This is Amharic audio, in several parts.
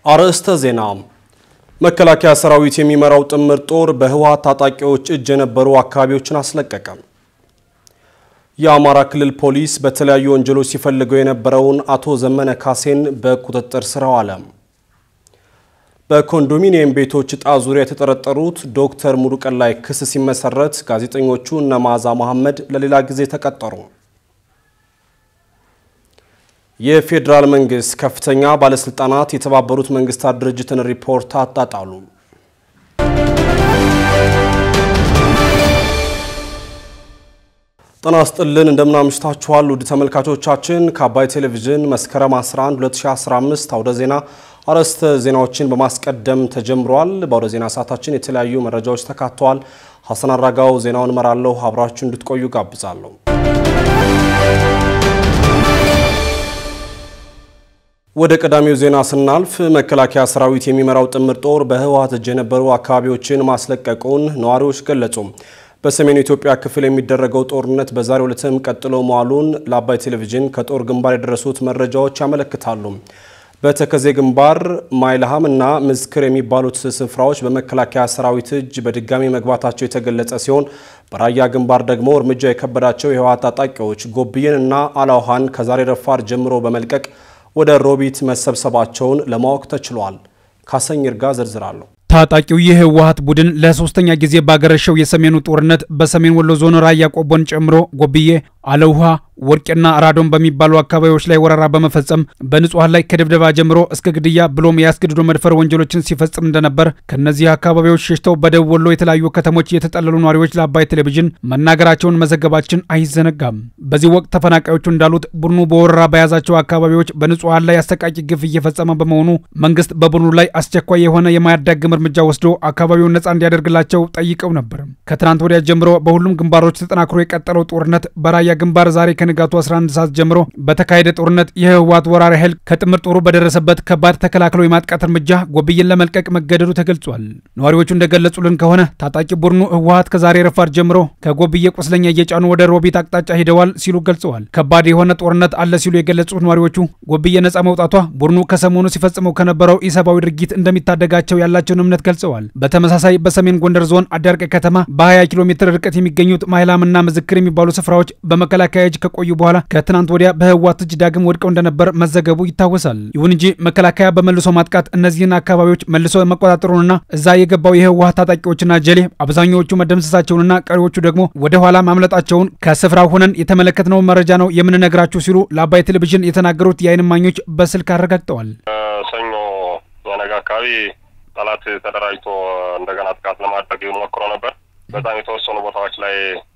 አርዕስተ ዜና። መከላከያ ሰራዊት የሚመራው ጥምር ጦር በህወሓት ታጣቂዎች እጅ የነበሩ አካባቢዎችን አስለቀቀ። የአማራ ክልል ፖሊስ በተለያዩ ወንጀሎች ሲፈልገው የነበረውን አቶ ዘመነ ካሴን በቁጥጥር ስር አዋለ። በኮንዶሚኒየም ቤቶች ዕጣ ዙሪያ የተጠረጠሩት ዶክተር ሙሉቀን ላይ ክስ ሲመሰረት ጋዜጠኞቹ እነ መዓዛ መሐመድ ለሌላ ጊዜ ተቀጠሩ። የፌዴራል መንግስት ከፍተኛ ባለስልጣናት የተባበሩት መንግስታት ድርጅትን ሪፖርት አጣጣሉ። ጤና ይስጥልን እንደምናምሽታችኋል ውድ ተመልካቾቻችን ከአባይ ቴሌቪዥን መስከረም 11 2015 አውደ ዜና አርዕስተ ዜናዎችን በማስቀደም ተጀምሯል። በአውደ ዜና ሰዓታችን የተለያዩ መረጃዎች ተካተዋል። ሀሰን አራጋው ዜናውን እመራለሁ። አብራችሁ እንድትቆዩ ጋብዛለሁ። ወደ ቀዳሚው ዜና ስናልፍ መከላከያ ሰራዊት የሚመራው ጥምር ጦር በህወሓት እጅ የነበሩ አካባቢዎችን ማስለቀቁን ነዋሪዎች ገለጹ። በሰሜኑ ኢትዮጵያ ክፍል የሚደረገው ጦርነት በዛሬው ዕለትም ቀጥሎ መዋሉን ለአባይ ቴሌቪዥን ከጦር ግንባር የደረሱት መረጃዎች ያመለክታሉ። በተከዜ ግንባር ማይልሃም እና ምዝክር የሚባሉት ስፍራዎች በመከላከያ ሰራዊት እጅ በድጋሚ መግባታቸው የተገለጸ ሲሆን በራያ ግንባር ደግሞ እርምጃ የከበዳቸው የህወሓት ታጣቂዎች ጎብዬን እና አላውሃን ከዛሬ ረፋድ ጀምሮ በመልቀቅ ወደ ሮቢት መሰብሰባቸውን ለማወቅ ተችሏል። ካሰኝ ይርጋ ዝርዝራለሁ። ታጣቂው የህወሓት ቡድን ለሶስተኛ ጊዜ ባገረሸው የሰሜኑ ጦርነት በሰሜን ወሎ ዞን ራያ ቆቦን ጨምሮ ጎብዬ፣ አለውሃ፣ ወርቄና ራዶን በሚባሉ አካባቢዎች ላይ ወረራ በመፈጸም በንጹሐን ላይ ከድብደባ ጀምሮ እስከ ግድያ ብሎም የአስገድዶ መድፈር ወንጀሎችን ሲፈጽም እንደነበር ከእነዚህ አካባቢዎች ሸሽተው በደቡብ ወሎ የተለያዩ ከተሞች የተጠለሉ ነዋሪዎች ለአባይ ቴሌቪዥን መናገራቸውን መዘገባችን አይዘነጋም። በዚህ ወቅት ተፈናቃዮቹ እንዳሉት ቡድኑ በወረራ በያዛቸው አካባቢዎች በንጹሐን ላይ አሰቃቂ ግፍ እየፈጸመ በመሆኑ መንግስት በቡድኑ ላይ አስቸኳይ የሆነ የማያዳግም እርምጃ ወስዶ አካባቢውን ነጻ እንዲያደርግላቸው ጠይቀው ነበር። ከትናንት ወዲያ ጀምሮ በሁሉም ግንባሮች ተጠናክሮ የቀጠለው ጦርነት በራያ ግንባር ዛሬ ከንጋቱ 11 ሰዓት ጀምሮ በተካሄደ ጦርነት የህወሓት ወራሪ ኃይል ከጥምር ጦሩ በደረሰበት ከባድ ተከላክሎ የማጥቃት እርምጃ ጎብዬን ለመልቀቅ መገደዱ ተገልጿል። ነዋሪዎቹ እንደገለጹልን ከሆነ ታጣቂ ቡድኑ ህወሓት ከዛሬ ረፋድ ጀምሮ ከጎብዬ ቁስለኛ እየጫኑ ወደ ሮቢት አቅጣጫ ሂደዋል ሲሉ ገልጸዋል። ከባድ የሆነ ጦርነት አለ ሲሉ የገለጹት ነዋሪዎቹ ጎብዬ ነጻ መውጣቷ ቡድኑ ከሰሞኑ ሲፈጽመው ከነበረው ኢሰብአዊ ድርጊት እንደሚታደጋቸው ያላቸውን እምነት ገልጸዋል። በተመሳሳይ በሰሜን ጎንደር ዞን አዳርቀ ከተማ በ20 ኪሎ ሜትር ርቀት የሚገኙት ማይላምና ምዝክር የሚባሉ ስፍራዎች በመከላከያ እጅ ከቆዩ በኋላ ከትናንት ወዲያ በህወሓት እጅ ዳግም ወድቀው እንደነበር መዘገቡ ይታወሳል። ይሁን እንጂ መከላከያ በመልሶ ማጥቃት እነዚህን አካባቢዎች መልሶ መቆጣጠሩንና እዛ የገባው የህወሓት ታጣቂዎችና ጀሌ አብዛኛዎቹ መደምሰሳቸውንና ቀሪዎቹ ደግሞ ወደ ኋላ ማምለጣቸውን ከስፍራው ሆነን የተመለከትነው መረጃ ነው የምንነግራችሁ ሲሉ ለአባይ ቴሌቪዥን የተናገሩት የዓይን እማኞች በስልክ አረጋግጠዋል። ሰኞ የነገ አካባቢ ጠላት ተደራጅቶ እንደገና ጥቃት ለማድረግ ሞክሮ ነበር። በጣም የተወሰኑ ቦታዎች ላይ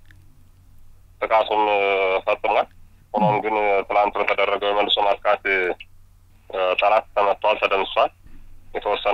ጥቃቱን ፈጽሟል። ሆኖም ግን ትላንት በተደረገው የመልሶ ማጥቃት ጠላት ተመቷል፣ ተደምሷል። የተወሰነ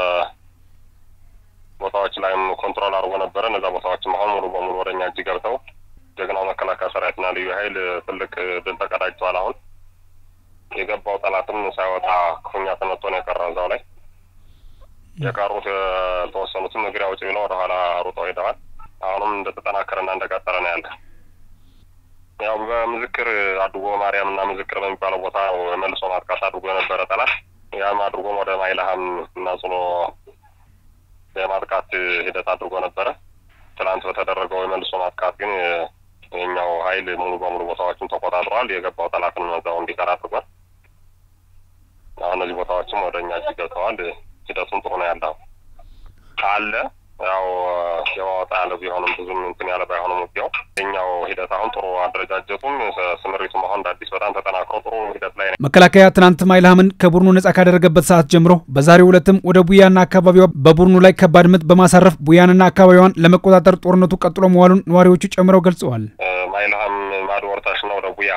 ቦታዎች ላይም ኮንትሮል አድርጎ ነበረ። እነዛ ቦታዎችም አሁን ሙሉ በሙሉ ወደኛ እጅ ገብተው ጀግናው መከላከያ ሰራዊትና ልዩ ኃይል ትልቅ ድል ተቀዳጅተዋል። አሁን የገባው ጠላትም ሳይወጣ ክፉኛ ተመቶ ነው የቀረው እዛው ላይ የቀሩት የተወሰኑትም እግሬ አውጪ ብለው ወደኋላ ሩጠው ሄደዋል። አሁንም እንደተጠናከረና እንደቀጠለ ነው ያለ። ያው በምዝክር አድርጎ ማርያም እና ምዝክር በሚባለው ቦታ መልሶ ማጥቃት አድርጎ የነበረ ጠላት ያም አድርጎም ወደ ማይልሃም እና ጽሎ የማጥቃት ሂደት አድርጎ ነበረ። ትናንት በተደረገው የመልሶ ማጥቃት ግን የኛው ኃይል ሙሉ በሙሉ ቦታዎችን ተቆጣጥሯል። የገባው ጠላትን እዛው እንዲቀር አድርጓል። አሁን እነዚህ ቦታዎችም ወደ እኛ እጅ ገብተዋል። ሂደቱን ጥሩ ነው ያለው አለ ያው የማወጣ ያለ ቢሆንም ብዙም እንትን ያለ ባይሆንም ውጊያው የኛው ሂደት አሁን ጥሩ አደረጃጀቱም ስምሪቱም አሁን እንደ አዲስ በጣም ተጠናክሮ ጥሩ ሂደት ላይ ነው። መከላከያ ትናንት ማይልሃምን ከቡድኑ ነጻ ካደረገበት ሰዓት ጀምሮ በዛሬው ዕለትም ወደ ቡያና አካባቢዋ በቡድኑ ላይ ከባድ ምት በማሳረፍ ቡያንና አካባቢዋን ለመቆጣጠር ጦርነቱ ቀጥሎ መዋሉን ነዋሪዎቹ ጨምረው ገልጸዋል። ማይልሃም ማዶ ወርታሽና ወደ ቡያ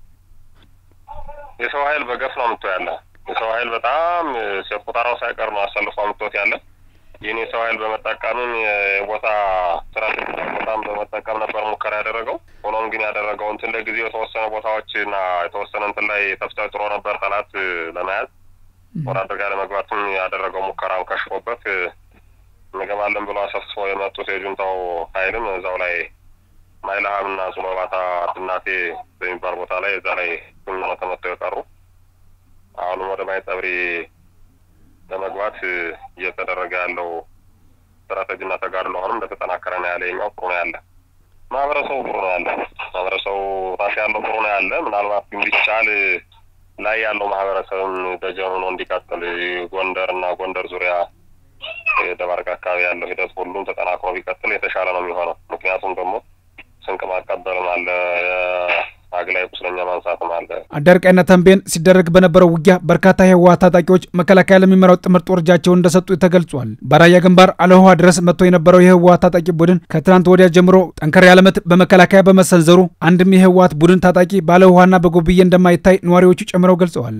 የሰው ኃይል በገፍ ነው ምቶ ያለ የሰው ኃይል በጣም ቁጠራው ሳይቀር ነው አሰልፎ ምቶት ያለ የኔ ሰው ኃይል በመጠቀምም የቦታ ስትራቴጂ ቦታም በመጠቀም ነበር ሙከራ ያደረገው። ሆኖም ግን ያደረገው እንትን ለጊዜው የተወሰነ ቦታዎች እና የተወሰነ እንትን ላይ ተፍጨርጭሮ ነበር ጠላት ለመያዝ ወደ አደጋ ለመግባትም ያደረገው ሙከራም ከሽፎበት እንገባለን ብሎ አሰፍሶ የመጡት የጁንታው ኃይልም እዛው ላይ ማይልሃም እና ሱሎባታ ድናቴ በሚባል ቦታ ላይ እዛ ላይ ተመተው የቀሩ አሁንም ወደ ማይጸብሪ ለመግባት እየተደረገ ያለው ስትራቴጂና ተጋድሎ አሁንም እንደተጠናከረ ነው ያለ። የኛው ጥሩ ነው ያለ ማህበረሰቡ ጥሩ ነው ያለ ማህበረሰቡ ራሴ ያለው ጥሩ ነው ያለ። ምናልባት ቢቻል ላይ ያለው ማህበረሰብም ደጀን ሆኖ እንዲቀጥል ጎንደር እና ጎንደር ዙሪያ ደባርቅ አካባቢ ያለው ሂደት ሁሉም ተጠናክሮ ቢቀጥል የተሻለ ነው የሚሆነው። ምክንያቱም ደግሞ ስንቅ ማቀበልም አለ፣ አግላይ ቁስለኛ ማንሳትም አለ። አዳርቃይና ተንቤን ሲደረግ በነበረው ውጊያ በርካታ የህወሓት ታጣቂዎች መከላከያ ለሚመራው ጥምር ጦር እጃቸውን እንደሰጡ ተገልጿል። በራያ ግንባር አለውሃ ድረስ መጥቶ የነበረው የህወሓት ታጣቂ ቡድን ከትናንት ወዲያ ጀምሮ ጠንከር ያለ ምት በመከላከያ በመሰንዘሩ አንድም የህወሓት ቡድን ታጣቂ በአለውሃና በጎብዬ እንደማይታይ ነዋሪዎቹ ጨምረው ገልጸዋል።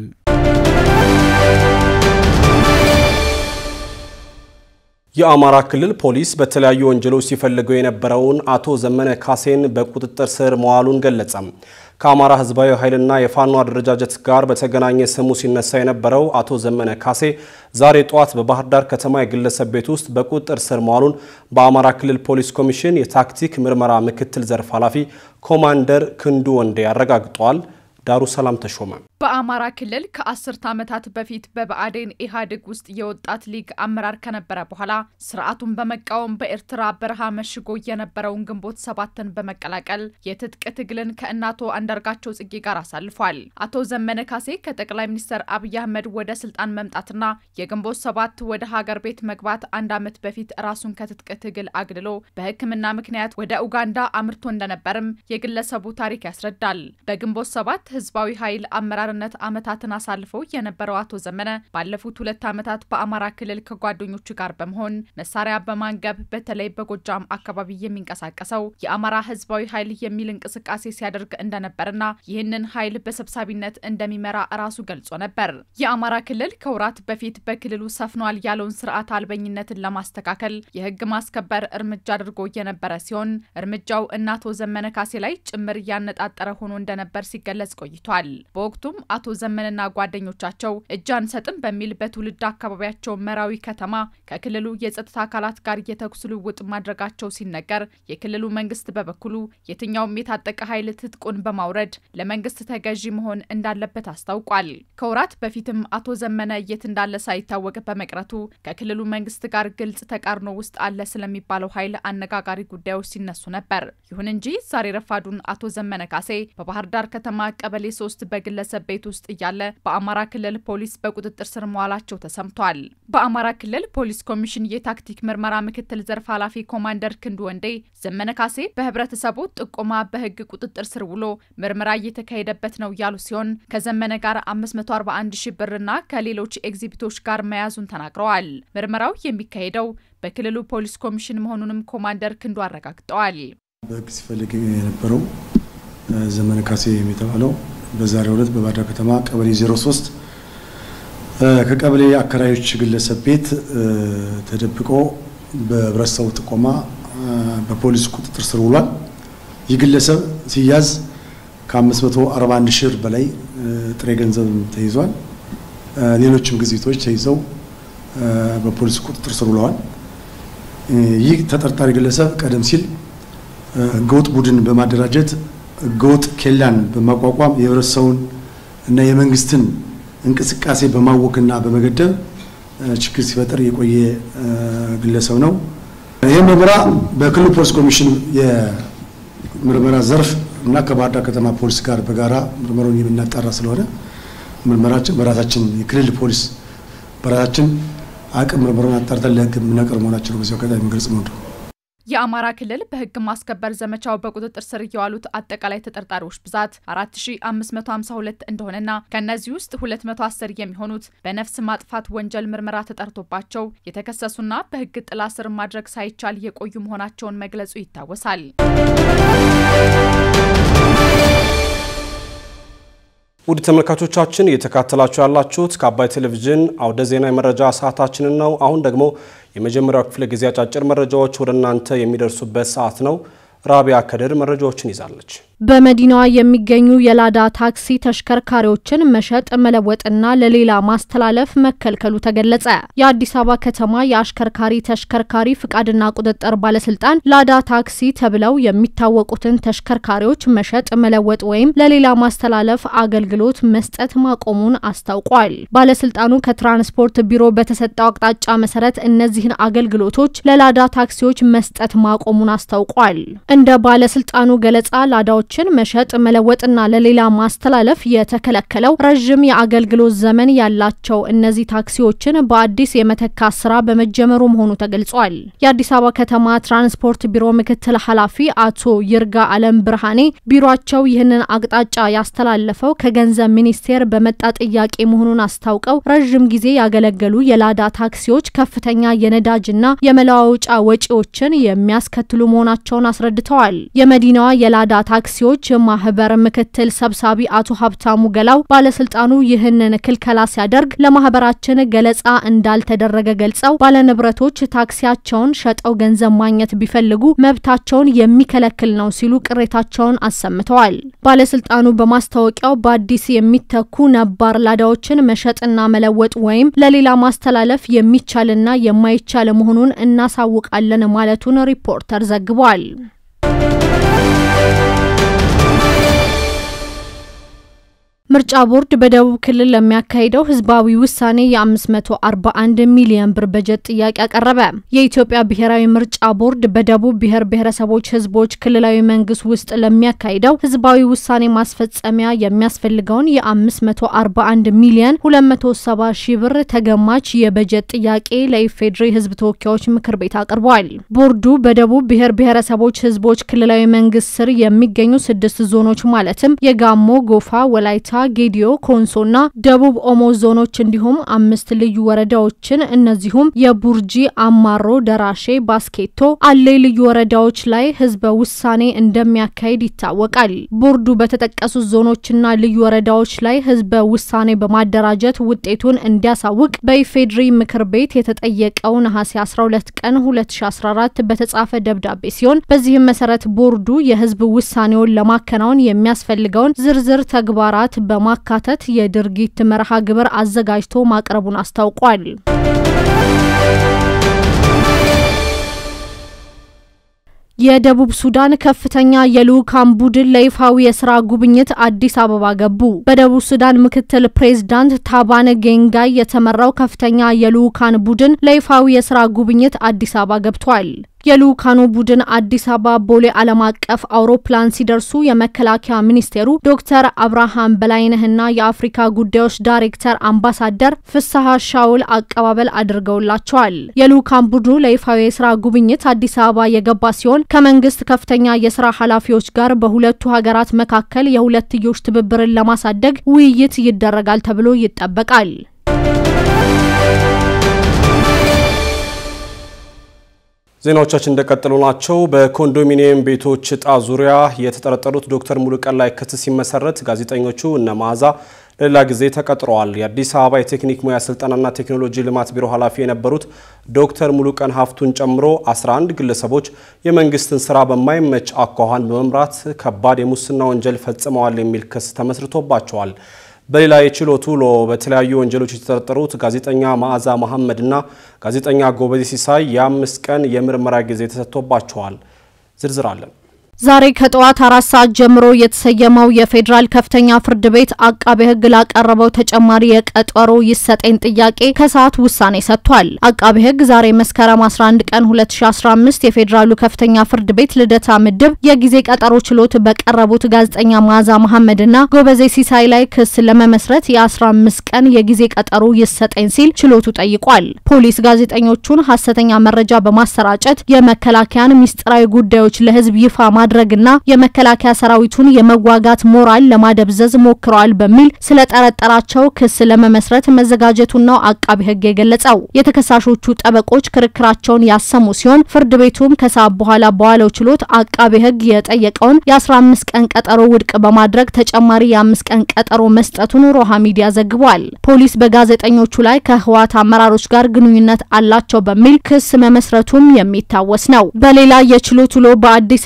የአማራ ክልል ፖሊስ በተለያዩ ወንጀሎች ሲፈልገው የነበረውን አቶ ዘመነ ካሴን በቁጥጥር ስር መዋሉን ገለጸ። ከአማራ ህዝባዊ ኃይልና የፋኖ አደረጃጀት ጋር በተገናኘ ስሙ ሲነሳ የነበረው አቶ ዘመነ ካሴ ዛሬ ጠዋት በባህር ዳር ከተማ የግለሰብ ቤት ውስጥ በቁጥጥር ስር መዋሉን በአማራ ክልል ፖሊስ ኮሚሽን የታክቲክ ምርመራ ምክትል ዘርፍ ኃላፊ ኮማንደር ክንዱ ወንዴ አረጋግጠዋል። ዳሩ ሰላም ተሾመ በአማራ ክልል ከአስርተ ዓመታት በፊት በብአዴን ኢህአዴግ ውስጥ የወጣት ሊግ አመራር ከነበረ በኋላ ስርዓቱን በመቃወም በኤርትራ በረሃ መሽጎ የነበረውን ግንቦት ሰባትን በመቀላቀል የትጥቅ ትግልን ከእናቶ አንዳርጋቸው ጽጌ ጋር አሳልፏል። አቶ ዘመነ ካሴ ከጠቅላይ ሚኒስትር አብይ አህመድ ወደ ስልጣን መምጣትና የግንቦት ሰባት ወደ ሀገር ቤት መግባት አንድ ዓመት በፊት ራሱን ከትጥቅ ትግል አግልሎ በሕክምና ምክንያት ወደ ኡጋንዳ አምርቶ እንደነበርም የግለሰቡ ታሪክ ያስረዳል። በግንቦት ሰባት ህዝባዊ ኃይል አመራርነት ዓመታትን አሳልፈው የነበረው አቶ ዘመነ ባለፉት ሁለት ዓመታት በአማራ ክልል ከጓደኞቹ ጋር በመሆን መሳሪያ በማንገብ በተለይ በጎጃም አካባቢ የሚንቀሳቀሰው የአማራ ህዝባዊ ኃይል የሚል እንቅስቃሴ ሲያደርግ እንደነበርና ይህንን ኃይል በሰብሳቢነት እንደሚመራ ራሱ ገልጾ ነበር። የአማራ ክልል ከወራት በፊት በክልሉ ሰፍኗል ያለውን ስርዓት አልበኝነትን ለማስተካከል የህግ ማስከበር እርምጃ አድርጎ የነበረ ሲሆን እርምጃው እነ አቶ ዘመነ ካሴ ላይ ጭምር እያነጣጠረ ሆኖ እንደነበር ሲገለጽ ቆይቷል። በወቅቱም አቶ ዘመንና ጓደኞቻቸው እጅ አንሰጥም በሚል በትውልድ አካባቢያቸው መራዊ ከተማ ከክልሉ የጸጥታ አካላት ጋር የተኩስ ልውውጥ ማድረጋቸው ሲነገር፣ የክልሉ መንግስት በበኩሉ የትኛውም የታጠቀ ኃይል ትጥቁን በማውረድ ለመንግስት ተገዢ መሆን እንዳለበት አስታውቋል። ከወራት በፊትም አቶ ዘመነ የት እንዳለ ሳይታወቅ በመቅረቱ ከክልሉ መንግስት ጋር ግልጽ ተቃርኖ ውስጥ አለ ስለሚባለው ኃይል አነጋጋሪ ጉዳዮች ሲነሱ ነበር። ይሁን እንጂ ዛሬ ረፋዱን አቶ ዘመነ ካሴ በባህር ዳር ከተማ ቀበሌ ሶስት በግለሰብ ቤት ውስጥ እያለ በአማራ ክልል ፖሊስ በቁጥጥር ስር መዋላቸው ተሰምቷል። በአማራ ክልል ፖሊስ ኮሚሽን የታክቲክ ምርመራ ምክትል ዘርፍ ኃላፊ ኮማንደር ክንዱ ወንዴ ዘመነ ካሴ በህብረተሰቡ ጥቆማ በህግ ቁጥጥር ስር ውሎ ምርመራ እየተካሄደበት ነው ያሉ ሲሆን ከዘመነ ጋር 541 ሺህ ብርና ከሌሎች ኤግዚቢቶች ጋር መያዙን ተናግረዋል። ምርመራው የሚካሄደው በክልሉ ፖሊስ ኮሚሽን መሆኑንም ኮማንደር ክንዱ አረጋግጠዋል። በህግ ሲፈልግ የነበረው ዘመነ ካሴ የተባለው በዛሬው ዕለት በባህር ዳር ከተማ ቀበሌ 03 ከቀበሌ አከራዮች ግለሰብ ቤት ተደብቆ በህብረተሰቡ ጥቆማ በፖሊስ ቁጥጥር ስር ውሏል። ይህ ግለሰብ ሲያዝ ከ541 ሺህ ብር በላይ ጥሬ ገንዘብ ተይዟል። ሌሎችም ግዜቶች ተይዘው በፖሊስ ቁጥጥር ስር ውለዋል። ይህ ተጠርጣሪ ግለሰብ ቀደም ሲል ህገወጥ ቡድን በማደራጀት ህገወጥ ኬላን በማቋቋም የህብረተሰቡን እና የመንግስትን እንቅስቃሴ በማወክና በመገደብ ችግር ሲፈጠር የቆየ ግለሰብ ነው። ይህ ምርመራ በክልሉ ፖሊስ ኮሚሽን የምርመራ ዘርፍ እና ከባህር ዳር ከተማ ፖሊስ ጋር በጋራ ምርመራውን የምናጣራ ስለሆነ ምርመራችን በራሳችን የክልል ፖሊስ በራሳችን አቅም ምርመራውን አጣርተን ለህግ የምናቀርብ መሆናችን በዚህ አጋጣሚ የሚገልጽ ነው። የአማራ ክልል በህግ ማስከበር ዘመቻው በቁጥጥር ስር የዋሉት አጠቃላይ ተጠርጣሪዎች ብዛት 4552 እንደሆነና ከእነዚህ ውስጥ 210 የሚሆኑት በነፍስ ማጥፋት ወንጀል ምርመራ ተጠርቶባቸው የተከሰሱና በህግ ጥላ ስር ማድረግ ሳይቻል የቆዩ መሆናቸውን መግለጹ ይታወሳል። ውድ ተመልካቾቻችን እየተካተላችሁ ያላችሁት ከአባይ ቴሌቪዥን አውደ ዜና የመረጃ ሰዓታችንን ነው። አሁን ደግሞ የመጀመሪያው ክፍለ ጊዜ አጫጭር መረጃዎች ወደ እናንተ የሚደርሱበት ሰዓት ነው። ራቢያ ከድር መረጃዎችን ይዛለች። በመዲናዋ የሚገኙ የላዳ ታክሲ ተሽከርካሪዎችን መሸጥ መለወጥና ለሌላ ማስተላለፍ መከልከሉ ተገለጸ። የአዲስ አበባ ከተማ የአሽከርካሪ ተሽከርካሪ ፍቃድና ቁጥጥር ባለስልጣን ላዳ ታክሲ ተብለው የሚታወቁትን ተሽከርካሪዎች መሸጥ መለወጥ ወይም ለሌላ ማስተላለፍ አገልግሎት መስጠት ማቆሙን አስታውቋል። ባለስልጣኑ ከትራንስፖርት ቢሮ በተሰጠው አቅጣጫ መሰረት እነዚህን አገልግሎቶች ለላዳ ታክሲዎች መስጠት ማቆሙን አስታውቋል። እንደ ባለስልጣኑ ገለጻ ላዳዎች ችን መሸጥ መለወጥና ለሌላ ማስተላለፍ የተከለከለው ረዥም የአገልግሎት ዘመን ያላቸው እነዚህ ታክሲዎችን በአዲስ የመተካት ስራ በመጀመሩ መሆኑ ተገልጿል። የአዲስ አበባ ከተማ ትራንስፖርት ቢሮ ምክትል ኃላፊ አቶ ይርጋ አለም ብርሃኔ ቢሮቸው ይህንን አቅጣጫ ያስተላለፈው ከገንዘብ ሚኒስቴር በመጣ ጥያቄ መሆኑን አስታውቀው ረዥም ጊዜ ያገለገሉ የላዳ ታክሲዎች ከፍተኛ የነዳጅና የመለዋወጫ ወጪዎችን የሚያስከትሉ መሆናቸውን አስረድተዋል። የመዲናዋ የላዳ ታክሲ ዎች ማህበር ምክትል ሰብሳቢ አቶ ሀብታሙ ገላው ባለስልጣኑ ይህንን ክልከላ ሲያደርግ ለማህበራችን ገለጻ እንዳልተደረገ ገልጸው ባለንብረቶች ታክሲያቸውን ሸጠው ገንዘብ ማግኘት ቢፈልጉ መብታቸውን የሚከለክል ነው ሲሉ ቅሬታቸውን አሰምተዋል። ባለስልጣኑ በማስታወቂያው በአዲስ የሚተኩ ነባር ላዳዎችን መሸጥና መለወጥ ወይም ለሌላ ማስተላለፍ የሚቻልና የማይቻል መሆኑን እናሳውቃለን ማለቱን ሪፖርተር ዘግቧል። ምርጫ ቦርድ በደቡብ ክልል ለሚያካሂደው ህዝባዊ ውሳኔ የ541 ሚሊዮን ብር በጀት ጥያቄ አቀረበ። የኢትዮጵያ ብሔራዊ ምርጫ ቦርድ በደቡብ ብሔር ብሔረሰቦች ህዝቦች ክልላዊ መንግስት ውስጥ ለሚያካሂደው ህዝባዊ ውሳኔ ማስፈጸሚያ የሚያስፈልገውን የ541 ሚሊዮን 270 ሺህ ብር ተገማች የበጀት ጥያቄ ለኢፌዴሪ ህዝብ ተወካዮች ምክር ቤት አቅርቧል። ቦርዱ በደቡብ ብሔር ብሔረሰቦች ህዝቦች ክልላዊ መንግስት ስር የሚገኙ ስድስት ዞኖች ማለትም የጋሞ፣ ጎፋ፣ ወላይታ ጌዲዮ፣ ኮንሶና ደቡብ ኦሞ ዞኖች እንዲሁም አምስት ልዩ ወረዳዎችን እነዚሁም የቡርጂ፣ አማሮ፣ ደራሼ፣ ባስኬቶ፣ አሌ ልዩ ወረዳዎች ላይ ህዝበ ውሳኔ እንደሚያካሂድ ይታወቃል። ቦርዱ በተጠቀሱት ዞኖችና ልዩ ወረዳዎች ላይ ህዝበ ውሳኔ በማደራጀት ውጤቱን እንዲያሳውቅ በኢፌድሪ ምክር ቤት የተጠየቀው ነሐሴ 12 ቀን 2014 በተጻፈ ደብዳቤ ሲሆን በዚህም መሰረት ቦርዱ የህዝብ ውሳኔውን ለማከናወን የሚያስፈልገውን ዝርዝር ተግባራት በማካተት የድርጊት መርሃ ግብር አዘጋጅቶ ማቅረቡን አስታውቋል። የደቡብ ሱዳን ከፍተኛ የልዑካን ቡድን ለይፋዊ የስራ ጉብኝት አዲስ አበባ ገቡ። በደቡብ ሱዳን ምክትል ፕሬዝዳንት ታባን ጌንጋይ የተመራው ከፍተኛ የልዑካን ቡድን ለይፋዊ የስራ ጉብኝት አዲስ አበባ ገብቷል። የልኡካኑ ቡድን አዲስ አበባ ቦሌ ዓለም አቀፍ አውሮፕላን ሲደርሱ የመከላከያ ሚኒስቴሩ ዶክተር አብርሃም በላይነህና የአፍሪካ ጉዳዮች ዳይሬክተር አምባሳደር ፍስሐ ሻውል አቀባበል አድርገውላቸዋል። የልኡካን ቡድኑ ለይፋዊ የስራ ጉብኝት አዲስ አበባ የገባ ሲሆን ከመንግስት ከፍተኛ የስራ ኃላፊዎች ጋር በሁለቱ ሀገራት መካከል የሁለትዮሽ ትብብርን ለማሳደግ ውይይት ይደረጋል ተብሎ ይጠበቃል። ዜናዎቻችን እንደቀጠሉ ናቸው። በኮንዶሚኒየም ቤቶች እጣ ዙሪያ የተጠረጠሩት ዶክተር ሙሉቀን ላይ ክስ ሲመሰረት ጋዜጠኞቹ እነ መዓዛ ለሌላ ጊዜ ተቀጥረዋል። የአዲስ አበባ የቴክኒክ ሙያ ስልጠናና ቴክኖሎጂ ልማት ቢሮ ኃላፊ የነበሩት ዶክተር ሙሉቀን ሀፍቱን ጨምሮ 11 ግለሰቦች የመንግስትን ስራ በማይመች አኳኋን በመምራት ከባድ የሙስና ወንጀል ፈጽመዋል የሚል ክስ ተመስርቶባቸዋል። በሌላ የችሎት ውሎ በተለያዩ ወንጀሎች የተጠረጠሩት ጋዜጠኛ መዓዛ መሐመድና ጋዜጠኛ ጎበዜ ሲሳይ የአምስት ቀን የምርመራ ጊዜ ተሰጥቶባቸዋል። ዝርዝር አለን። ዛሬ ከጠዋት አራት ሰዓት ጀምሮ የተሰየመው የፌዴራል ከፍተኛ ፍርድ ቤት አቃቤ ሕግ ላቀረበው ተጨማሪ የቀጠሮ ይሰጠኝ ጥያቄ ከሰዓት ውሳኔ ሰጥቷል። አቃቤ ሕግ ዛሬ መስከረም 11 ቀን 2015 የፌዴራሉ ከፍተኛ ፍርድ ቤት ልደታ ምድብ የጊዜ ቀጠሮ ችሎት በቀረቡት ጋዜጠኛ መዓዛ መሐመድና ጎበዜ ሲሳይ ላይ ክስ ለመመስረት የ15 ቀን የጊዜ ቀጠሮ ይሰጠኝ ሲል ችሎቱ ጠይቋል። ፖሊስ ጋዜጠኞቹን ሀሰተኛ መረጃ በማሰራጨት የመከላከያን ሚስጥራዊ ጉዳዮች ለሕዝብ ይፋ ማድረግና የመከላከያ ሰራዊቱን የመዋጋት ሞራል ለማደብዘዝ ሞክረዋል በሚል ስለጠረጠራቸው ክስ ለመመስረት መዘጋጀቱን ነው አቃቢ ሕግ የገለጸው። የተከሳሾቹ ጠበቆች ክርክራቸውን ያሰሙ ሲሆን ፍርድ ቤቱም ከሰዓት በኋላ በዋለው ችሎት አቃቢ ሕግ የጠየቀውን የ15 ቀን ቀጠሮ ውድቅ በማድረግ ተጨማሪ የአምስት ቀን ቀጠሮ መስጠቱን ሮሃ ሚዲያ ዘግቧል። ፖሊስ በጋዜጠኞቹ ላይ ከህወሓት አመራሮች ጋር ግንኙነት አላቸው በሚል ክስ መመስረቱም የሚታወስ ነው። በሌላ የችሎት ውሎ በአዲስ አበባ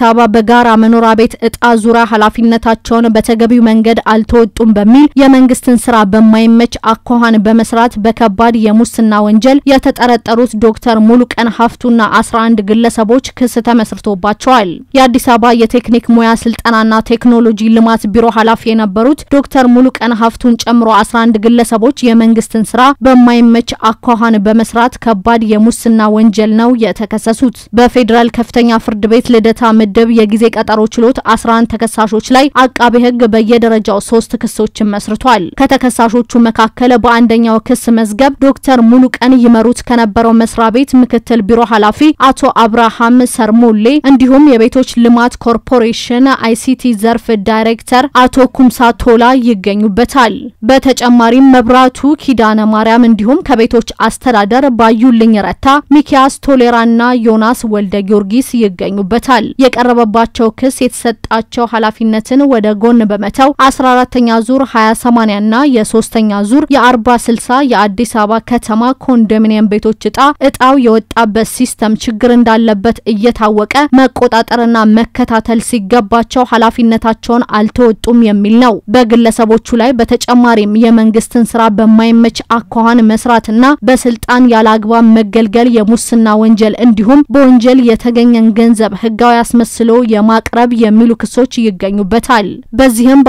በጋራ መኖሪያ ቤት እጣ ዙሪያ ኃላፊነታቸውን በተገቢው መንገድ አልተወጡም በሚል የመንግስትን ስራ በማይመች አኳኋን በመስራት በከባድ የሙስና ወንጀል የተጠረጠሩት ዶክተር ሙሉቀን ሀፍቱና 11 ግለሰቦች ክስ ተመስርቶባቸዋል። የአዲስ አበባ የቴክኒክ ሙያ ስልጠናና ቴክኖሎጂ ልማት ቢሮ ኃላፊ የነበሩት ዶክተር ሙሉቀን ሀፍቱን ጨምሮ 11 ግለሰቦች የመንግስትን ስራ በማይመች አኳኋን በመስራት ከባድ የሙስና ወንጀል ነው የተከሰሱት። በፌዴራል ከፍተኛ ፍርድ ቤት ልደታ ምድብ የጊዜ ቀጠሮ ችሎት 11 ተከሳሾች ላይ አቃቤ ሕግ በየደረጃው ሶስት ክሶችን መስርቷል። ከተከሳሾቹ መካከል በአንደኛው ክስ መዝገብ ዶክተር ሙሉቀን ይመሩት ከነበረው መስሪያ ቤት ምክትል ቢሮ ኃላፊ አቶ አብርሃም ሰርሞሌ እንዲሁም የቤቶች ልማት ኮርፖሬሽን አይሲቲ ዘርፍ ዳይሬክተር አቶ ኩምሳ ቶላ ይገኙበታል። በተጨማሪም መብራቱ ኪዳነ ማርያም እንዲሁም ከቤቶች አስተዳደር ባዩልኝ ረታ፣ ሚኪያስ ቶሌራና ዮናስ ወልደ ጊዮርጊስ ይገኙበታል። የቀረበባቸው ክስ የተሰጣቸው ኃላፊነትን ወደ ጎን በመተው 14ተኛ ዙር 20/80 ና የሶስተኛ ዙር የ40 60 የአዲስ አበባ ከተማ ኮንዶሚኒየም ቤቶች እጣ እጣው የወጣበት ሲስተም ችግር እንዳለበት እየታወቀ መቆጣጠርና መከታተል ሲገባቸው ኃላፊነታቸውን አልተወጡም የሚል ነው። በግለሰቦቹ ላይ በተጨማሪም የመንግስትን ስራ በማይመች አኳኋን መስራትና በስልጣን ያለ አግባብ መገልገል የሙስና ወንጀል እንዲሁም በወንጀል የተገኘን ገንዘብ ህጋዊ አስመስሎ የማቅረብ የሚሉ ክሶች ይገኙበታል። በዚህም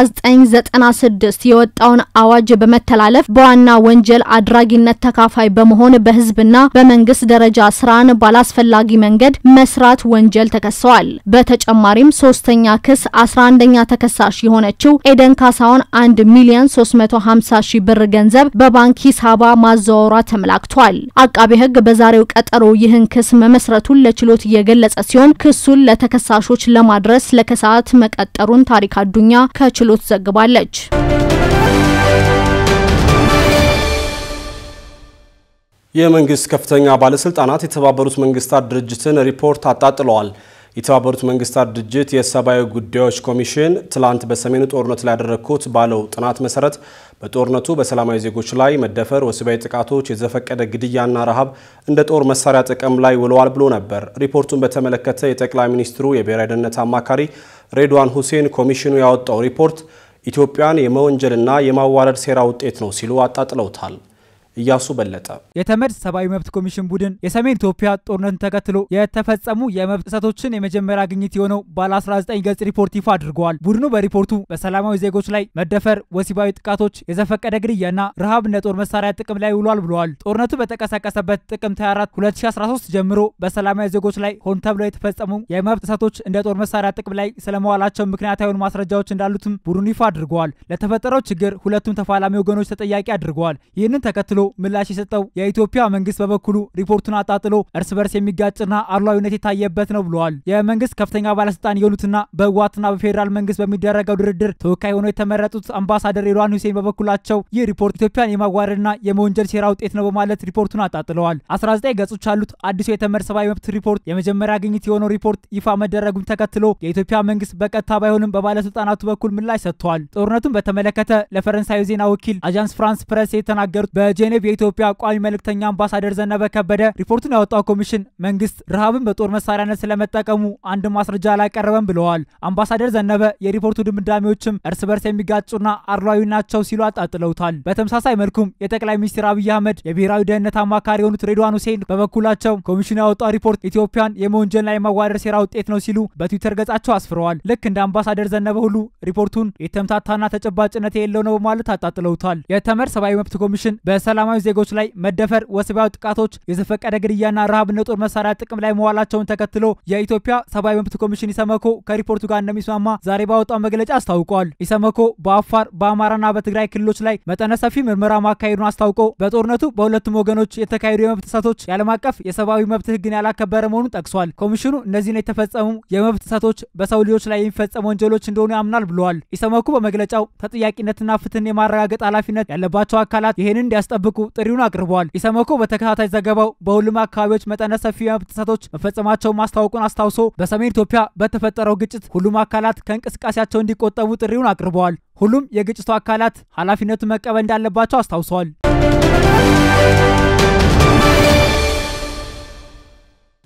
በ1996 የወጣውን አዋጅ በመተላለፍ በዋና ወንጀል አድራጊነት ተካፋይ በመሆን በህዝብና በመንግስት ደረጃ ስራን ባላስፈላጊ መንገድ መስራት ወንጀል ተከሰዋል። በተጨማሪም ሶስተኛ ክስ 11ኛ ተከሳሽ የሆነችው ኤደን ካሳውን 1 ሚሊዮን 350 ሺህ ብር ገንዘብ በባንክ ሂሳባ ማዘዋወሯ ተመላክቷል። አቃቤ ህግ በዛሬው ቀጠሮ ይህን ክስ መመስረቱን ለችሎት የገለጸ ሲሆን ክሱን ለተከሳሾች ለማድረስ ለከሰዓት መቀጠሩን ታሪክ አዱኛ ከችሎት ዘግባለች። የመንግስት ከፍተኛ ባለስልጣናት የተባበሩት መንግስታት ድርጅትን ሪፖርት አጣጥለዋል። የተባበሩት መንግስታት ድርጅት የሰብአዊ ጉዳዮች ኮሚሽን ትላንት በሰሜኑ ጦርነት ላይ ያደረግኩት ባለው ጥናት መሰረት በጦርነቱ በሰላማዊ ዜጎች ላይ መደፈር፣ ወሲባዊ ጥቃቶች፣ የዘፈቀደ ግድያና ረሃብ እንደ ጦር መሳሪያ ጥቅም ላይ ውለዋል ብሎ ነበር። ሪፖርቱን በተመለከተ የጠቅላይ ሚኒስትሩ የብሔራዊ ደህንነት አማካሪ ሬድዋን ሁሴን ኮሚሽኑ ያወጣው ሪፖርት ኢትዮጵያን የመወንጀልና የማዋረድ ሴራ ውጤት ነው ሲሉ አጣጥለውታል። እያሱ በለጠ የተመድ ሰብአዊ መብት ኮሚሽን ቡድን የሰሜን ኢትዮጵያ ጦርነትን ተከትሎ የተፈጸሙ የመብት ጥሰቶችን የመጀመሪያ ግኝት የሆነው ባለ 19 ገጽ ሪፖርት ይፋ አድርገዋል። ቡድኑ በሪፖርቱ በሰላማዊ ዜጎች ላይ መደፈር፣ ወሲባዊ ጥቃቶች፣ የዘፈቀደ ግድያና ረሃብ እንደ ጦር መሳሪያ ጥቅም ላይ ውሏል ብለዋል። ጦርነቱ በተቀሰቀሰበት ጥቅምት 24 2013 ጀምሮ በሰላማዊ ዜጎች ላይ ሆን ተብለው የተፈጸሙ የመብት ጥሰቶች እንደ ጦር መሳሪያ ጥቅም ላይ ስለመዋላቸው ምክንያት የሆኑ ማስረጃዎች እንዳሉትም ቡድኑ ይፋ አድርገዋል። ለተፈጠረው ችግር ሁለቱም ተፋላሚ ወገኖች ተጠያቂ አድርገዋል። ይህንን ተከትሎ ምላሽ የሰጠው የኢትዮጵያ መንግስት በበኩሉ ሪፖርቱን አጣጥሎ እርስ በርስ የሚጋጭና አድሏዊነት የታየበት ነው ብለዋል። የመንግስት ከፍተኛ ባለስልጣን የሆኑትና በህወሓትና በፌዴራል መንግስት በሚደረገው ድርድር ተወካይ ሆነው የተመረጡት አምባሳደር ሬድዋን ሁሴን በበኩላቸው ይህ ሪፖርት ኢትዮጵያን የማዋረድና የመወንጀል ሴራ ውጤት ነው በማለት ሪፖርቱን አጣጥለዋል። 19 ገጾች ያሉት አዲሱ የተመድ ሰብአዊ መብት ሪፖርት የመጀመሪያ ግኝት የሆነው ሪፖርት ይፋ መደረጉን ተከትሎ የኢትዮጵያ መንግስት በቀጥታ ባይሆንም በባለስልጣናቱ በኩል ምላሽ ሰጥተዋል። ጦርነቱን በተመለከተ ለፈረንሳዩ ዜና ወኪል አጃንስ ፍራንስ ፕሬስ የተናገሩት በጄኔቭ የኢትዮጵያ ቋሚ መልእክተኛ አምባሳደር ዘነበ ከበደ ሪፖርቱን ያወጣው ኮሚሽን መንግስት ረሃብን በጦር መሳሪያነት ስለመጠቀሙ አንድ ማስረጃ አላቀረበም ብለዋል። አምባሳደር ዘነበ የሪፖርቱ ድምዳሜዎችም እርስ በርስ የሚጋጩና አድሏዊ ናቸው ሲሉ አጣጥለውታል። በተመሳሳይ መልኩም የጠቅላይ ሚኒስትር አብይ አህመድ የብሔራዊ ደህንነት አማካሪ የሆኑት ሬድዋን ሁሴን በበኩላቸው ኮሚሽኑ ያወጣው ሪፖርት ኢትዮጵያን የመወንጀልና የማዋረድ ሴራ ውጤት ነው ሲሉ በትዊተር ገጻቸው አስፍረዋል። ልክ እንደ አምባሳደር ዘነበ ሁሉ ሪፖርቱን የተምታታና ተጨባጭነት የሌለው ነው በማለት አጣጥለውታል። የተመድ ሰብአዊ መብት ኮሚሽን በሰላማዊ ዜጎች ላይ መደፈር፣ ወሲባዊ ጥቃቶች፣ የዘፈቀደ ግድያና ረሃብ እንደ ጦር መሳሪያ ጥቅም ላይ መዋላቸውን ተከትሎ የኢትዮጵያ ሰብአዊ መብት ኮሚሽን ኢሰመኮ ከሪፖርቱ ጋር እንደሚስማማ ዛሬ ባወጣው መግለጫ አስታውቋል። ኢሰመኮ በአፋር በአማራና በትግራይ ክልሎች ላይ መጠነ ሰፊ ምርመራ ማካሄዱን አስታውቆ በጦርነቱ በሁለቱም ወገኖች የተካሄዱ የመብት ጥሰቶች የዓለም አቀፍ የሰብአዊ መብት ሕግን ያላከበረ መሆኑን ጠቅሷል። ኮሚሽኑ እነዚህን የተፈጸሙ የመብት ጥሰቶች በሰው ልጆች ላይ የሚፈጸሙ ወንጀሎች እንደሆኑ ያምናል ብለዋል። ኢሰመኮ በመግለጫው ተጠያቂነትና ፍትህን የማረጋገጥ ኃላፊነት ያለባቸው አካላት ይህንን እንዲያስጠብቁ ጥሪውን አቅርበዋል። ኢሰመኮ በተከታታይ ዘገባው በሁሉም አካባቢዎች መጠነ ሰፊ የመብት ጥሰቶች መፈጸማቸውን ማስታወቁን አስታውሶ በሰሜን ኢትዮጵያ በተፈጠረው ግጭት ሁሉም አካላት ከእንቅስቃሴያቸው እንዲቆጠቡ ጥሪውን አቅርበዋል። ሁሉም የግጭቱ አካላት ኃላፊነቱን መቀበል እንዳለባቸው አስታውሰዋል።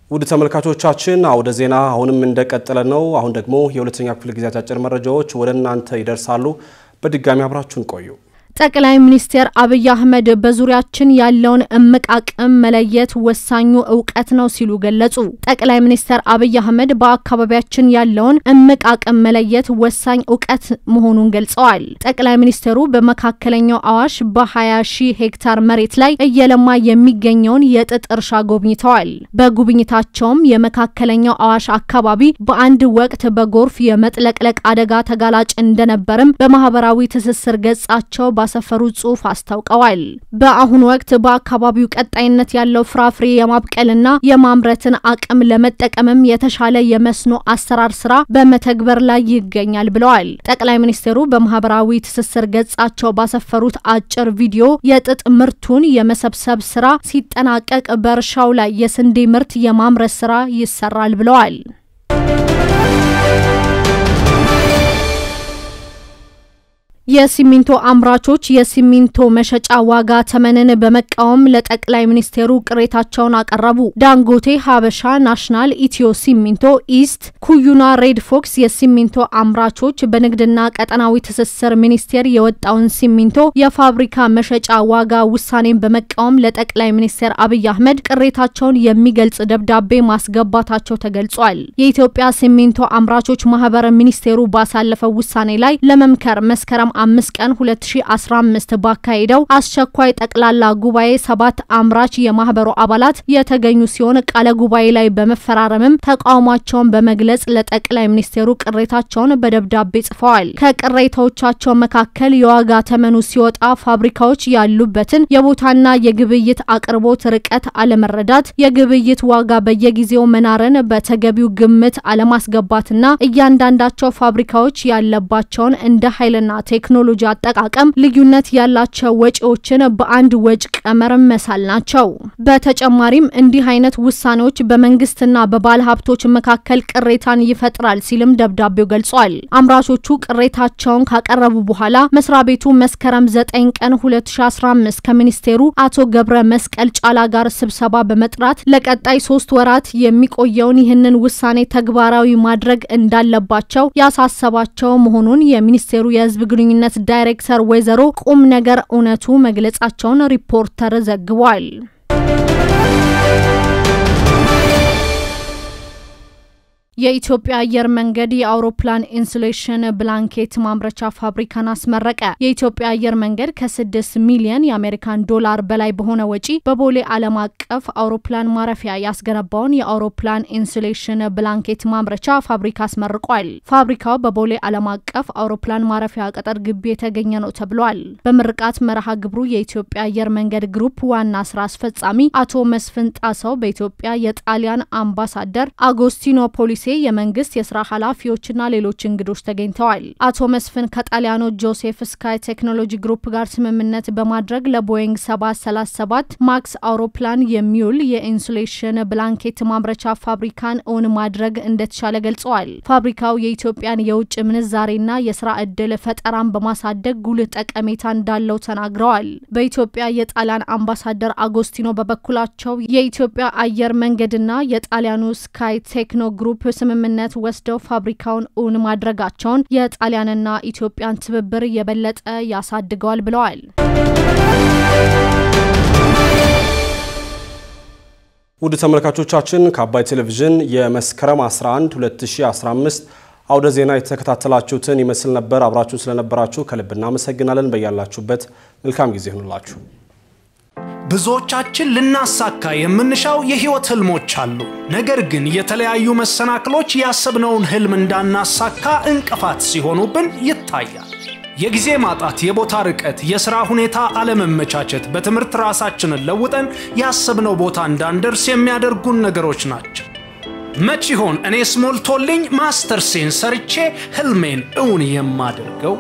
ውድ ተመልካቾቻችን አውደ ዜና አሁንም እንደቀጠለ ነው። አሁን ደግሞ የሁለተኛ ክፍል ጊዜ አጫጭር መረጃዎች ወደ እናንተ ይደርሳሉ። በድጋሚ አብራችሁን ቆዩ። ጠቅላይ ሚኒስትር አብይ አህመድ በዙሪያችን ያለውን እምቅ አቅም መለየት ወሳኙ እውቀት ነው ሲሉ ገለጹ። ጠቅላይ ሚኒስትር አብይ አህመድ በአካባቢያችን ያለውን እምቅ አቅም መለየት ወሳኝ እውቀት መሆኑን ገልጸዋል። ጠቅላይ ሚኒስትሩ በመካከለኛው አዋሽ በ20 ሺህ ሄክታር መሬት ላይ እየለማ የሚገኘውን የጥጥ እርሻ ጎብኝተዋል። በጉብኝታቸውም የመካከለኛው አዋሽ አካባቢ በአንድ ወቅት በጎርፍ የመጥለቅለቅ አደጋ ተጋላጭ እንደነበርም በማህበራዊ ትስስር ገጻቸው ባሰፈሩ ጽሑፍ አስታውቀዋል። በአሁኑ ወቅት በአካባቢው ቀጣይነት ያለው ፍራፍሬ የማብቀልና የማምረትን አቅም ለመጠቀምም የተሻለ የመስኖ አሰራር ስራ በመተግበር ላይ ይገኛል ብለዋል። ጠቅላይ ሚኒስትሩ በማህበራዊ ትስስር ገጻቸው ባሰፈሩት አጭር ቪዲዮ የጥጥ ምርቱን የመሰብሰብ ስራ ሲጠናቀቅ በእርሻው ላይ የስንዴ ምርት የማምረት ስራ ይሰራል ብለዋል። የሲሚንቶ አምራቾች የሲሚንቶ መሸጫ ዋጋ ተመንን በመቃወም ለጠቅላይ ሚኒስቴሩ ቅሬታቸውን አቀረቡ። ዳንጎቴ፣ ሀበሻ፣ ናሽናል፣ ኢትዮ ሲሚንቶ፣ ኢስት፣ ኩዩና ሬድ ፎክስ የሲሚንቶ አምራቾች በንግድና ቀጠናዊ ትስስር ሚኒስቴር የወጣውን ሲሚንቶ የፋብሪካ መሸጫ ዋጋ ውሳኔን በመቃወም ለጠቅላይ ሚኒስቴር አብይ አህመድ ቅሬታቸውን የሚገልጽ ደብዳቤ ማስገባታቸው ተገልጿል። የኢትዮጵያ ሲሚንቶ አምራቾች ማህበር ሚኒስቴሩ ባሳለፈው ውሳኔ ላይ ለመምከር መስከረም አምስት ቀን 2015 ባካሄደው አስቸኳይ ጠቅላላ ጉባኤ ሰባት አምራች የማህበሩ አባላት የተገኙ ሲሆን ቃለ ጉባኤ ላይ በመፈራረምም ተቃውሟቸውን በመግለጽ ለጠቅላይ ሚኒስቴሩ ቅሬታቸውን በደብዳቤ ጽፈዋል። ከቅሬታዎቻቸው መካከል የዋጋ ተመኑ ሲወጣ ፋብሪካዎች ያሉበትን የቦታና የግብይት አቅርቦት ርቀት አለመረዳት፣ የግብይት ዋጋ በየጊዜው መናርን በተገቢው ግምት አለማስገባትና እያንዳንዳቸው ፋብሪካዎች ያለባቸውን እንደ ኃይልና ቴክኖሎጂ አጠቃቀም ልዩነት ያላቸው ወጪዎችን በአንድ ወጭ ቀመር መሳል ናቸው። በተጨማሪም እንዲህ አይነት ውሳኔዎች በመንግስትና በባለ ሀብቶች መካከል ቅሬታን ይፈጥራል ሲልም ደብዳቤው ገልጿል። አምራቾቹ ቅሬታቸውን ካቀረቡ በኋላ መስሪያ ቤቱ መስከረም 9 ቀን 2015 ከሚኒስቴሩ አቶ ገብረ መስቀል ጫላ ጋር ስብሰባ በመጥራት ለቀጣይ ሶስት ወራት የሚቆየውን ይህንን ውሳኔ ተግባራዊ ማድረግ እንዳለባቸው ያሳሰባቸው መሆኑን የሚኒስቴሩ የህዝብ ግንኙነት ዳይሬክተር ወይዘሮ ቁም ነገር እውነቱ መግለጻቸውን ሪፖርተር ዘግቧል። የኢትዮጵያ አየር መንገድ የአውሮፕላን ኢንሱሌሽን ብላንኬት ማምረቻ ፋብሪካን አስመረቀ። የኢትዮጵያ አየር መንገድ ከስድስት ሚሊየን የአሜሪካን ዶላር በላይ በሆነ ወጪ በቦሌ ዓለም አቀፍ አውሮፕላን ማረፊያ ያስገነባውን የአውሮፕላን ኢንሱሌሽን ብላንኬት ማምረቻ ፋብሪካ አስመርቋል። ፋብሪካው በቦሌ ዓለም አቀፍ አውሮፕላን ማረፊያ ቅጥር ግቢ የተገኘ ነው ተብሏል። በምርቃት መርሃ ግብሩ የኢትዮጵያ አየር መንገድ ግሩፕ ዋና ስራ አስፈጻሚ አቶ መስፍን ጣሰው፣ በኢትዮጵያ የጣሊያን አምባሳደር አጎስቲኖ ፖሊሴ የመንግስት የስራ ኃላፊዎችና ሌሎች እንግዶች ተገኝተዋል። አቶ መስፍን ከጣሊያኑ ጆሴፍ ስካይ ቴክኖሎጂ ግሩፕ ጋር ስምምነት በማድረግ ለቦይንግ 737 ማክስ አውሮፕላን የሚውል የኢንሱሌሽን ብላንኬት ማምረቻ ፋብሪካን እውን ማድረግ እንደተቻለ ገልጸዋል። ፋብሪካው የኢትዮጵያን የውጭ ምንዛሬና የስራ ዕድል ፈጠራን በማሳደግ ጉልህ ጠቀሜታ እንዳለው ተናግረዋል። በኢትዮጵያ የጣሊያን አምባሳደር አጎስቲኖ በበኩላቸው የኢትዮጵያ አየር መንገድና የጣሊያኑ ስካይ ቴክኖ ግሩፕ ስምምነት ወስደው ፋብሪካውን እውን ማድረጋቸውን የጣሊያንና ኢትዮጵያን ትብብር የበለጠ ያሳድገዋል ብለዋል። ውድ ተመልካቾቻችን ከአባይ ቴሌቪዥን የመስከረም 11 2015 አውደ ዜና የተከታተላችሁትን ይመስል ነበር። አብራችሁን ስለነበራችሁ ከልብ እናመሰግናለን። በያላችሁበት መልካም ጊዜ ይሁንላችሁ። ብዙዎቻችን ልናሳካ የምንሻው የህይወት ህልሞች አሉ። ነገር ግን የተለያዩ መሰናክሎች ያሰብነውን ህልም እንዳናሳካ እንቅፋት ሲሆኑብን ይታያል። የጊዜ ማጣት፣ የቦታ ርቀት፣ የሥራ ሁኔታ አለመመቻቸት፣ በትምህርት ራሳችንን ለውጠን ያሰብነው ቦታ እንዳንደርስ የሚያደርጉን ነገሮች ናቸው። መች ይሆን እኔስ ሞልቶልኝ ማስተርሴን ሰርቼ ህልሜን እውን የማደርገው?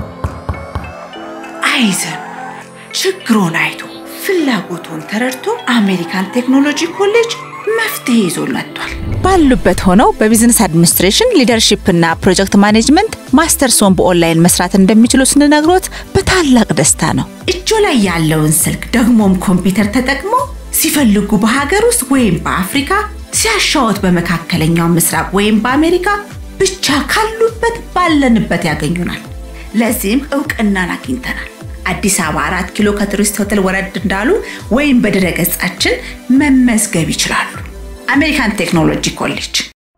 አይዘን ችግሮን አይቶ ፍላጎቱን ተረድቶ አሜሪካን ቴክኖሎጂ ኮሌጅ መፍትሄ ይዞ መጥቷል። ባሉበት ሆነው በቢዝነስ አድሚኒስትሬሽን ሊደርሺፕ እና ፕሮጀክት ማኔጅመንት ማስተርሶን በኦንላይን መስራት እንደሚችሉ ስንነግሮት በታላቅ ደስታ ነው። እጆ ላይ ያለውን ስልክ ደግሞም ኮምፒውተር ተጠቅሞ ሲፈልጉ በሀገር ውስጥ ወይም በአፍሪካ ሲያሻወት በመካከለኛው ምስራቅ ወይም በአሜሪካ ብቻ ካሉበት ባለንበት ያገኙናል። ለዚህም እውቅናን አግኝተናል። አዲስ አበባ አራት ኪሎ ከቱሪስት ሆቴል ወረድ እንዳሉ ወይም በድረ ገጻችን መመዝገብ ይችላሉ። አሜሪካን ቴክኖሎጂ ኮሌጅ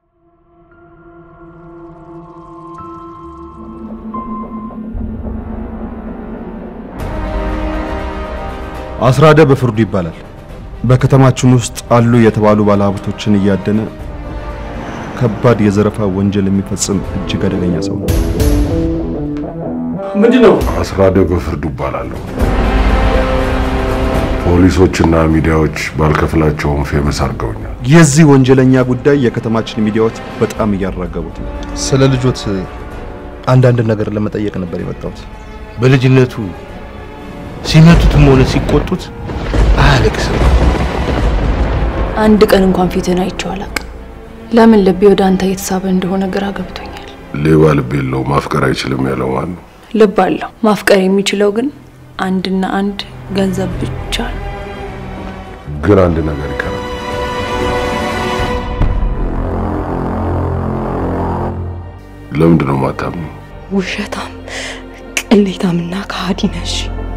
አስራደ በፍርዱ ይባላል። በከተማችን ውስጥ አሉ የተባሉ ባለሀብቶችን እያደነ ከባድ የዘረፋ ወንጀል የሚፈጽም እጅግ አደገኛ ሰው ነው። ምንድን ነው? አስራደ በፍርዱ ይባላለሁ። ፖሊሶችና ሚዲያዎች ባልከፍላቸውም ፌመስ አድርገውኛል። የዚህ ወንጀለኛ ጉዳይ የከተማችን ሚዲያዎች በጣም እያራገቡት ነው። ስለ ልጆት አንዳንድ ነገር ለመጠየቅ ነበር የመጣሁት። በልጅነቱ ሲመቱትም ሆነ ሲቆጡት አያለቅስም። አንድ ቀን እንኳን ፊትህን አይቼው አላውቅም። ለምን ልቤ ወደ አንተ እየተሳበ እንደሆነ ግራ ገብቶኛል። ሌባ ልብ የለው ማፍቀር አይችልም ያለው ማን ነው? ልብ አለው። ማፍቀር የሚችለው ግን አንድና አንድ ገንዘብ ብቻ ነው። ግን አንድ ነገር ይቀራል። ለምንድን ነው ማታምኑ? ውሸታም፣ ቅሌታምና ከሃዲ ነሽ።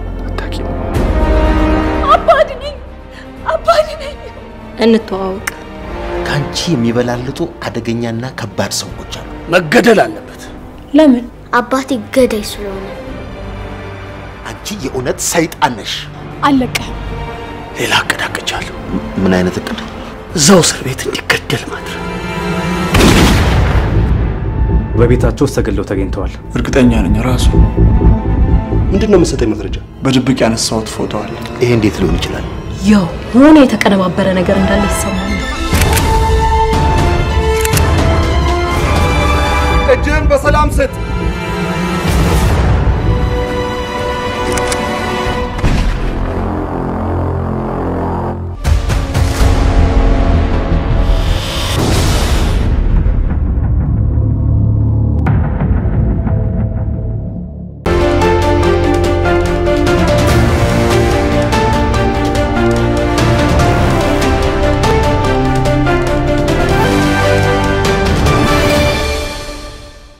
አባድ ነኝ፣ አባድ ነኝ። እንተዋወቅ። ከአንቺ የሚበላልጡ አደገኛና ከባድ ሰዎች አሉ። መገደል አለበት። ለምን? አባቴ ገዳይ ስለሆነ። አንቺ የእውነት ሰይጣን ነሽ። አለቀህም። ሌላ እቅድ አቅጃለሁ። ምን አይነት እቅድ? እዛው እስር ቤት እንዲገደል ማድረግ። በቤታቸው ውስጥ ተገለው ተገኝተዋል። እርግጠኛ ነኝ ራሱ። ምንድን ነው የምትሰጠኝ መረጃ? በድብቅ ያነሳሁት ፎቶ አለ። ይሄ እንዴት ሊሆን ይችላል? ያው የሆነ የተቀነባበረ ነገር እንዳለ ይሰማል። እጅህን በሰላም ስጥ።